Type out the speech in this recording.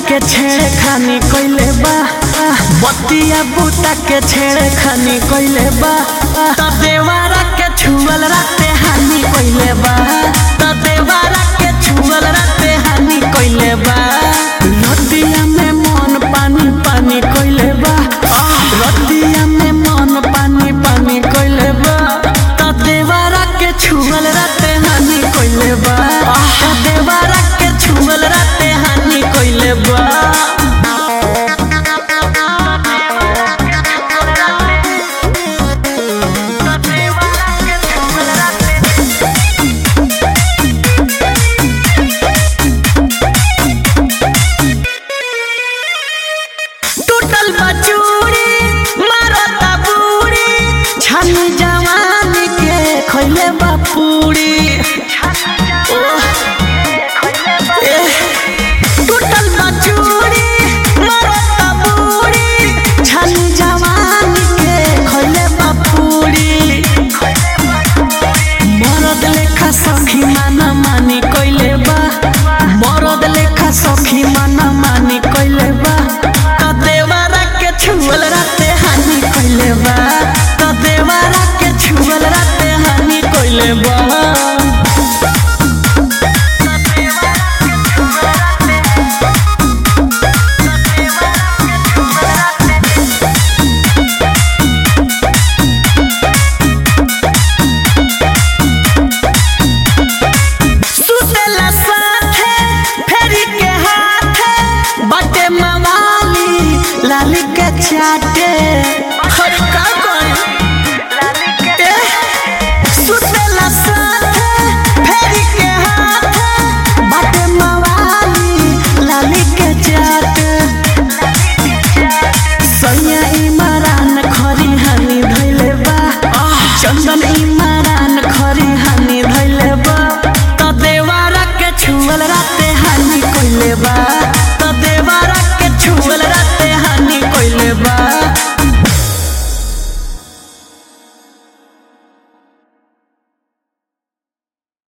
के छेड़े खानी कइले बा बतिया बूता के छेड़े खानी कइले बा त देवारा के छुअल राते हानि कइले बा त देवारा के छुअल राते हानि कइले बा रतिया में मन पानी पानी कइले बा रतिया में मन पानी पानी कइले बा त देवारा के छुअल राते हानि कइले बा त देवारा के छुअल राते हानि कइले बा टूटल बचूरी मारता बूढ़ी छानी जवानी के खइले बापूरी टूटल बचूरी मारता बूढ़ी छानी जवानी के खइले बापूरी मरद लेखा सखी माना मानी कइले बा मरद लेखा सखी माना मानी कइले बा त देवारा के छुअल राते हानि कइले बा त देवारा के छुअल राते हानि कइले बा सुतेला साथे फेरी के हाथे बटे मवाली लाली के चाटे हर का करी ए, सुतेला साथे फेरी के हाथे बटे मवाली लाली के चाटे सैया इमरान खरी हानि धैले बा चंदन इमरान खरी हानि धैले बा त देवारा के छुअल राते